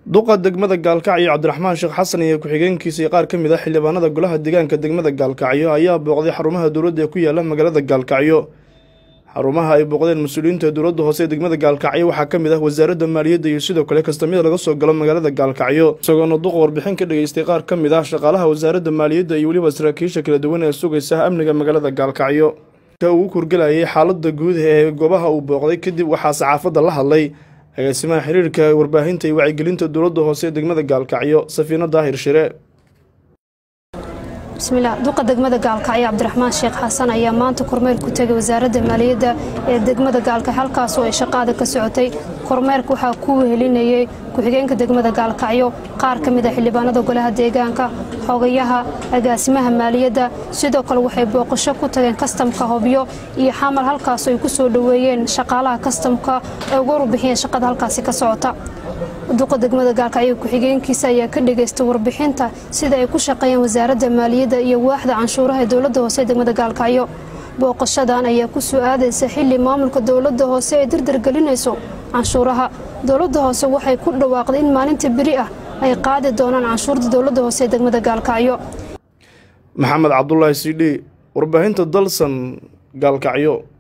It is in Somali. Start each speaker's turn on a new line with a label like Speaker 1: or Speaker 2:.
Speaker 1: duqa degmada gaalkacyo cabdiraxmaan sheekh xasan iyo ku-xigeenkiisa iyo qaar ka mid ah xildhibaanada golaha deegaanka degmada gaalkacyo ayaa booqday xarumaha dowladda ee ku yaala magaalada gaalkacyo xarumaha ay booqdeen mas-uuliyiinta dowladda hoose ee degmada gaalkacyo waxaa ka mid ah wasaaradda maaliyadda iyo sidoo kale kastamyada laga soo galo magaalada gaalkacyo isagoona duqa warbixin ka dhageystay qaar ka mid ah shaqaalaha wasaaradda maaliyadda iyo weliba saraakiisha kala duwan ee sugaysa amniga magaalada gaalkacyo uu kurgelayay xaalada guud ee goobaha uu booqday kadib waxaa saxaafadda la hadlay agaasimaha xiriirka warbaahinta iyo wacyigelinta dowladda hoose ee degmada gaalkacyo safiino daahir shire
Speaker 2: bismillaah duqa degmada gaalkacyo cabdiraxmaan sheekh xasan ayaa maanta kormeer ku tegay wasaaradda maaliyadda ee degmada gaalkacyo halkaasoo ay shaqaada ka socotay kormeerka waxaa ku wehelinayay ku-xigeenka degmada gaalkacyo qaar ka mid a xildhibaanada golaha deegaanka xogayaha agaasimaha maaliyadda sidoo kale waxay booqasho ku tageen kastamka hobyo iyo xamal halkaasoo ay ku soo dhoweeyeen shaqaalaha kastamka ee uga warbixiyeen shaqada halkaasi ka socota duqa degmada gaalkacyo ku-xigeenkiisa ayaa ka dhageystay warbixinta sida ay ku shaqeeyeen wasaaradda maaliyadda iyo waaxda canshuuraha ee dowladda hoose ee degmada gaalkacyo booqashadan ayaa ku soo aadaysa xili maamulka dowladda hoose ay dardargelinayso canshuuraha dowladda hoose waxay ku dhawaaqday in maalinta beri ah ay qaadi doonaan canshuurta dowladda hoose ee degmada gaalkacyo
Speaker 1: maxamed cabdulaahi sidhi warbaahinta dalsan gaalkacyo